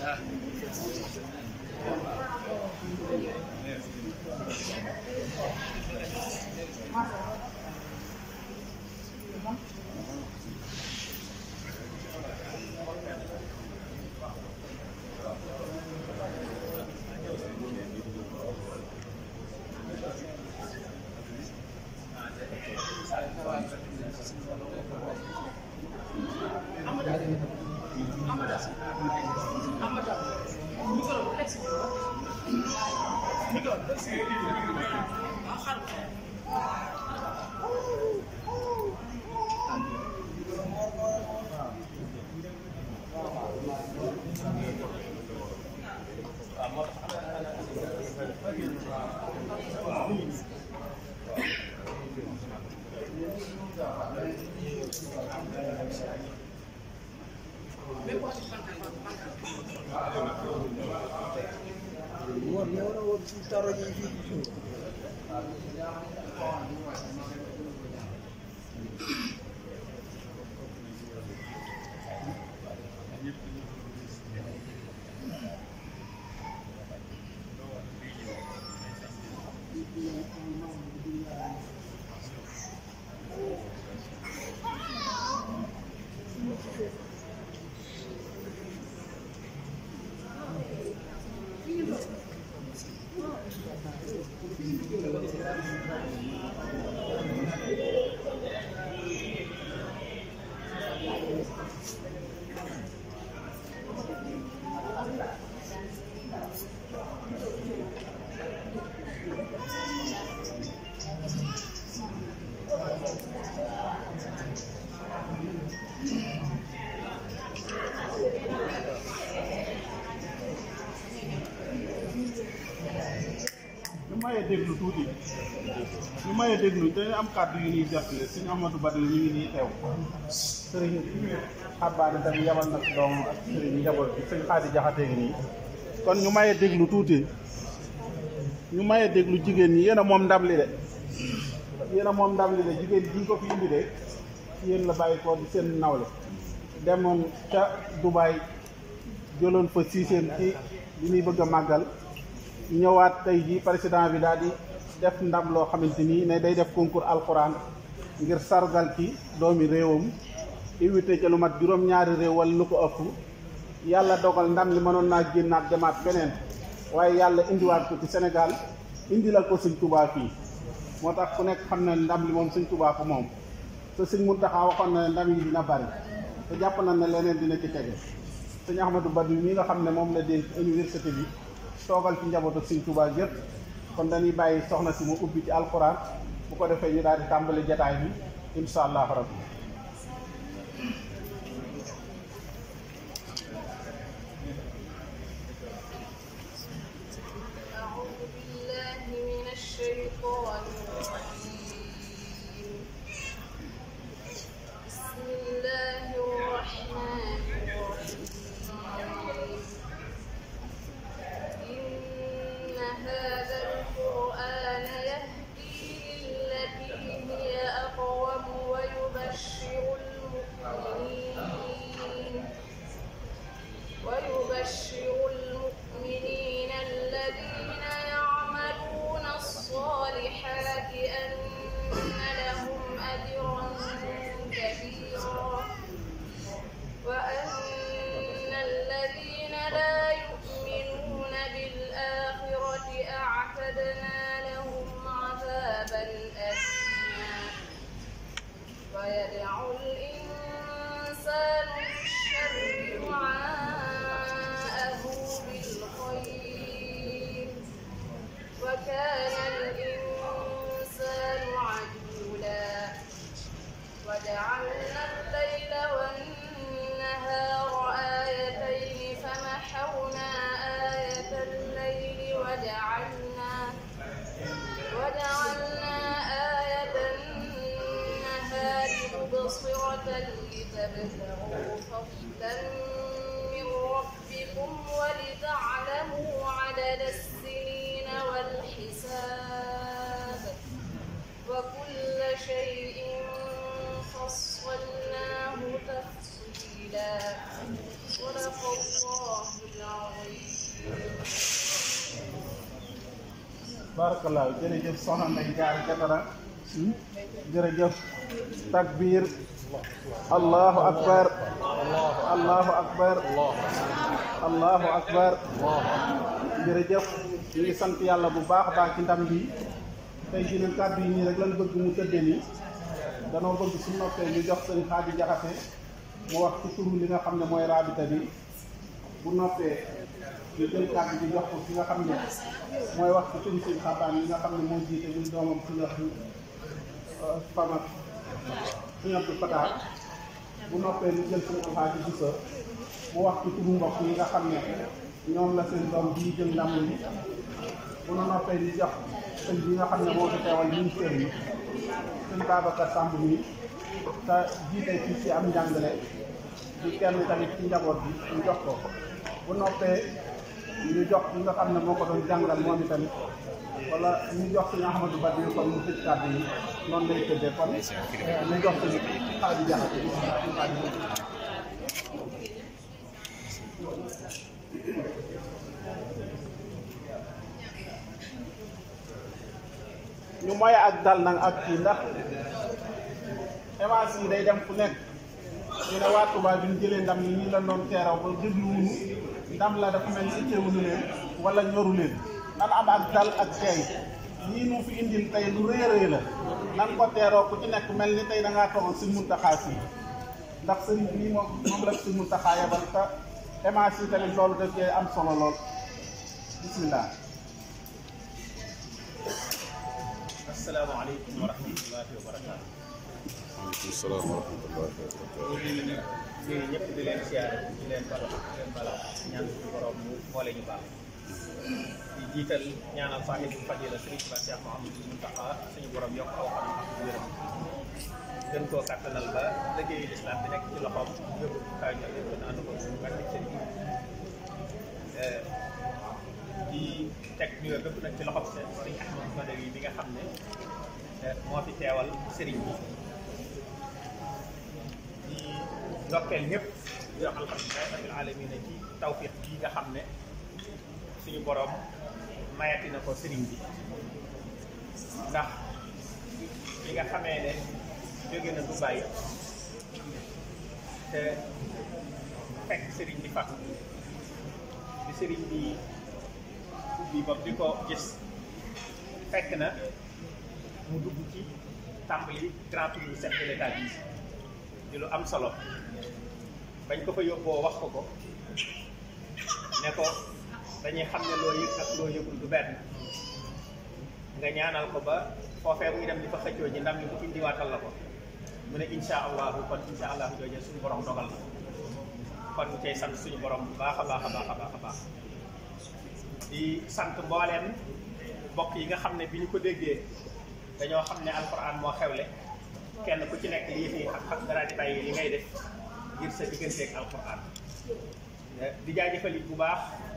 ñu mayee déglu tuuti ñu mayee déglu dañu am kàddu yu ñuy jottali suñu Amadou Badou ñu ngi nii teew sëriñ xabaane tamit yabal na si doom ak sëriñ njaboot bi sëñ Xaadi Jaxate ngi nii kon ñu mayee déglu tuuti ñu mayee déglu jigéen ñi yéen a moom ndam li de yéen a moom ndam li de jigéen ji ko fi indi de yéen la bàyyi ko di seen nawle demoon ca Dubaay jëloon fa siiseen ci li ñuy bëgg a màggal ñëwaat tey jii président bi daal di def ndam loo xamante ni ne day def concours alxuraan ngir sargal ci doomi réewam invité ca lu mat juróom-ñaari réew wala lu ko ëpp yàlla dogal ndam li mënoon naa génnaat demaat feneen waaye yàlla indiwaat ko ci Sénégal indi la ko sëñ Touba fii moo tax ku nekk xam na ndam li moom sëñ Touba ko moom te sëñ Mountakha waxoon na ne ndam yi dina bari te jàpp na ne leneen dina ci tege sëñ Ahmadou Badou mi nga xam ne moom la dénk université bi toogal ci njabootu sëñ Touba yëpp kon dañuy bàyyi soxna si mu ubbi ci alxuraan bu ko defee ñu daal di tàmbali jataay bi insha allah rabbi أعوذ بالله من الشيطان الرجيم بسم الله الرحمن الرحيم إن هذا القرآن يهدي للتي هي أقوم ويبشر المؤمنين ويبشر المؤمنين الذين يعملون الصالحات أن لهم أجرا كبيرا وأن الذين لا يؤمنون بالآخرة أعتدنا لهم عذابا أليما ويدعو الإنسان بالشر دعاءه بالخير وكان الإنسان عجولا وجعلنا الليل والنهار آيتين فمحونا آية الليل وجعلنا وجعلنا آية النهار مبصرة لتبتغوا فضلا من ربكم ولتعلموا عدد السنين والحساب وكل شيء فصلناه تفصيلا صدق الله العظيم barakallah jërëjëf soxna Ndeye Diarra Jatara jërëjëf takbir allahu akbar allahu akbar allahu akbar jërëjëf ñu ngi sant yàlla bu baax a baax ci ndam bi tey jii nag kàddu yi nii rek lan bëgg mu tëddee nii danoo bëgg su noppee ñu jox sëñ Xaadi Jaxate mu wax ci turu li nga xam ne mooy raabita bi bu noppee ñu jël kàddu bi jox ko ki nga xam ne mooy wax ci turu sëñ xabaan yi nga xam ne moo jiite ñu doomam ci nga fama suñu Abdou Fatah bu noppee ñu jël suñu Alxaaji Buso mu wax ci turu mbokk yi nga xam ne ñoom la seen doom bii jël ndam li bu nu noppee ñu jox sëñ bi nga xam ne moo fi teewal ministère yi sëñ Babacar Samb mi te jiite ci ci am njàngale di kenn tamit ci njaboot bi ñu jox ko bu noppee ñu jox li nga xam ne moo ko doon jàngal moom itamit wala ñu jox suñu Ahmadou Badji kon mu tëj kàddu yi noonu lay tëddee kon ñu jox suñu Xaadi Jaxate ñu moye ak dal nag ak kii ndax émission yi day dem fu nekk ñu ne waa Touba bi ñu jëlee ndam yi ñu la doon teeraw ba dégluwuñu ndam la dafa mel ni itteewuñu leen wala ñoru leen nan am ak dal ak teey lii nu fi indil tey lu rëy a rëy la nan ko teeroo ku ci nekk mel ni tey da ngaa toogoon suñ muntaxaa fii ndax sëriñ bi moom moom la suñ muntaxaa yebal te émission yi tamit loolu daf cee am solo lool bismillah asalaamaaleykum wa rahmatullahi wa barakaatu. waaleykum salaam wa rahmatullahi wa barakatuh. ñu ngi nuyu ñëpp di leen siyaare di leen balo di leen bala ñaan suñu borom mu boole ñu baax di jiital ñaanal saaxibu fadila Sëriñ Ba Cheikh Mouhamadou Mountakha suñu borom yokk aw xam ak wéram gën koo kàttanal ba liggéeyu lislaam bi nekk ci loxoom yóbbu kaw ñu yëpp na ànd ko suñu barke sëriñ di teg nuyoo bépp nag ci loxoom seen sëriñ Ahmad Badawi bi nga xam ne moo fi teewal sëriñ bi di ndokkeel ñëpp di wax alhamdulilah rabbil alamina ci tawfiq bii nga xam ne suñu borom mayati na ko sëriñ bi ndax li nga xamee ne jóge na Dubaay te fekk sëriñ bi fàtt bi sëriñ bi ubbi bopp di ko gis fekk na mu dugg ci tàmbali grand tour du chef de l'état bi di lu am solo bañ ko fa yóbboo wax ko ko ne ko dañuy xam ne loo yëg ak loo yëgul du benn nga ñaanal ko ba foofee muy dem di fa xëccoo ji ndam li mu indiwaatal la ko mu ne insha allahu kon insha allahu jooje suñu borom dogal na kon ñu koy sant suñu borom bu baax a baax a baax a baax a baax di sant mbooleem mbokk yi nga xam ne bi ñu ko déggee dañoo xam ne alquran moo xewle kenn ku ci nekk lii fi xam xam dara di bàyyi li ngay def ngir sa digganteeg alquran di jaajëfal it bu baax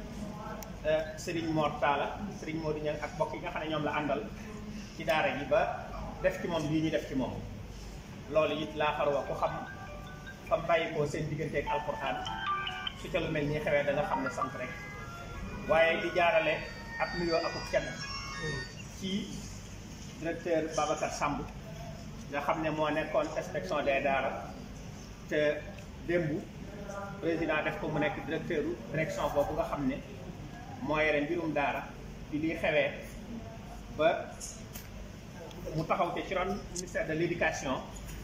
Serigne Mor Talla Serigne Modou Niang ak mbokk yi nga xam ne ñoom la àndal ci daara ji ba def ci moom lii ñu def ci moom loolu it laa xarwa ku xam fa bàyyi ko seen digganteeg alquran su ca lu mel nii xewee da nga xam ne sant rek waaye di jaarale ak nuyoo akuk kenn ci directeur Babacar Samb nga xam ne moo nekkoon inspection des daara te démb président def ko mu nekk directeur direction boobu nga xam ne moo yore mbirum daara bi liy xewee ba mu taxaw te ci ron ministère de l'éducation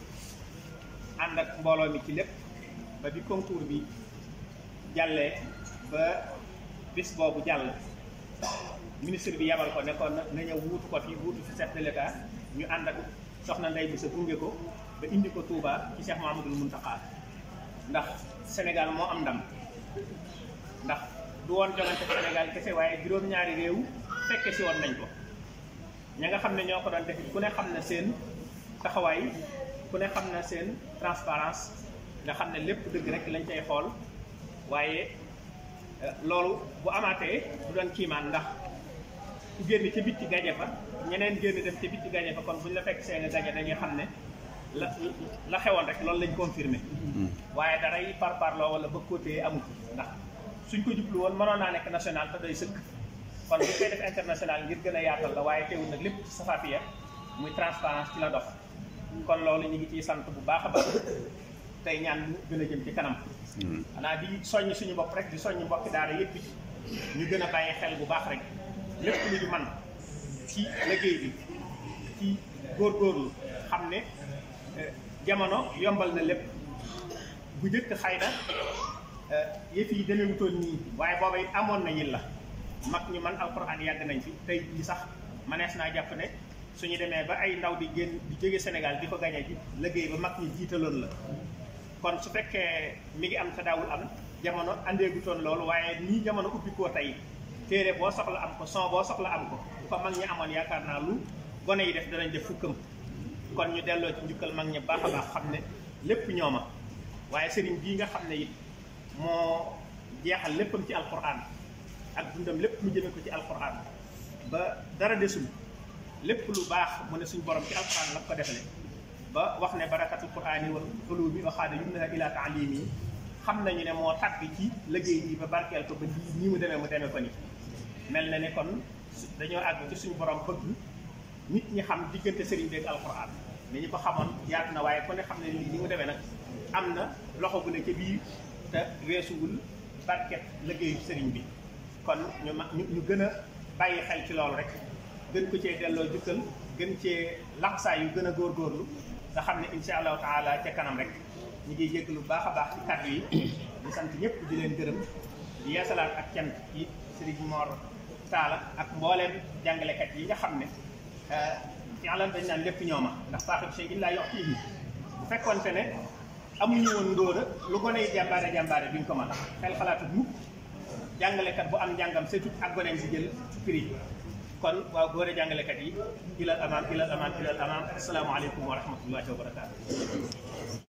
ànd ak mbooloo mi ci lépp ba bi concours bi jàllee ba bis boobu jàll ministre bi yabal ko nekkoon na na ñëw wuutu ko fi wuutu fi chef de l'état ñu ànd ak soxna Ndey bi sa gunge ko ba indi ko Touba ci Cheikh Mahamadul Muntaxa ndax Sénégal moo am ndam ndax du woon jongante Sénégal kese waaye juróom-ñaari réew fekke si woon nañ ko ña nga xam ne ñoo ko doon def ku ne xam na seen taxawaay ku ne xam na seen transparence nga xam ne lépp dëgg rek lañ cay xool waaye loolu bu amaatee du doon kiimaan ndax ku génn ca bitti gaje fa ñeneen génn dem ca bitti gaje fa kon bu ñu la fekk seen gaje dañuy xam ne la la xewoon rek loolu lañ confirmé waaye daray par parloo wala bëgg ko téye amul ndax suñ ko jublu woon mënoon naa nekk national te doy sëkk kon bu koy def international ngir gën a yaatal la waaye teewul nag lépp ci safafiya muy transparence ci la dox kon loolu ñu ngi ciy sant bu baax a baax tey ñaan mu gën a jëm ci kanam xanaa di soññ suñu bopp rek di soññ mbokki daara yépp ñu gën a bàyyi xel bu baax rek lépp lu ñu man ci liggéey bi ci góorgóorlu xam ne jamono yombal na lépp bu njëkk xëy na yëf yi demewutoon nii waaye booba it amoon na ñin la mag ñu man alxuraan yàgg nañ fi tey jii sax manees naa jàpp ne suñu demee ba ay ndaw di génn di jóge Sénégal di ko gañe ji liggéey ba mag ñi jiitaloon la kon su fekkee mi ngi am te daawul am jamono andeegutoon loolu waaye nii jamono ubbi koo tey téere boo soxla am ko son boo soxla am ko bu ko mag ñi amoon yaakaar naa lu gone yi def danañ def fukkam kon ñu delloo ci njukkal mag ñi baax a baax xam ne lépp ñooma waaye sëriñ bii nga xam ne it moo jeexal léppam ci alquran ak dundam lépp mu jëme ko ci alquran ba dara desul lépp lu baax mu ne suñ borom ci alquran la ko defale ba wax ne barakatul qurani wal ulumi wa xaada yumnaha ila taalimi xam nañu ne moo tàgg ci liggéey yi ba barkeel ko ba lii nii mu demee mu demee ko ni mel na ne kon dañoo àgg ci suñu borom bëgg nit ñi xam diggante sëriñ beeg alquran ni ñu ko xamoon yaatu na waaye ku ne xam ne lii ni mu demee nag am na loxo bu ne ca biir te weesuwul barket liggéeyu sëriñ bi kon ñu ma ñu ñu gën a bàyyi xel ci loolu rek gën ko cee delloo jukkal gën cee laxsaay yu gën a góorgóorlu nga xam ne insha allahu taala ca kanam rek ñu ngi yëg lu baax a baax ci kàddu yi di sant ñëpp di leen gërëm di yeesalaat ak cant ci sëriñ Mor Talla ak mbooleem jàngalekat yi nga xam ne yàlla dañ naan lépp ñooma ndax saaxib shay illaa yu'tiihi bu fekkoonte ne amuñu woon ndóora lu gone yi jàmbaare jàmbaare duñ ko mën xel xalaatut mukk jàngalekat bu am njàngam surtout ak goneem si jël prix kon waaw góore jàngalekat yi ilal amaam ilal amaam ilal amaam asalaamaaleykum wa rahmatullahi wa barakaatu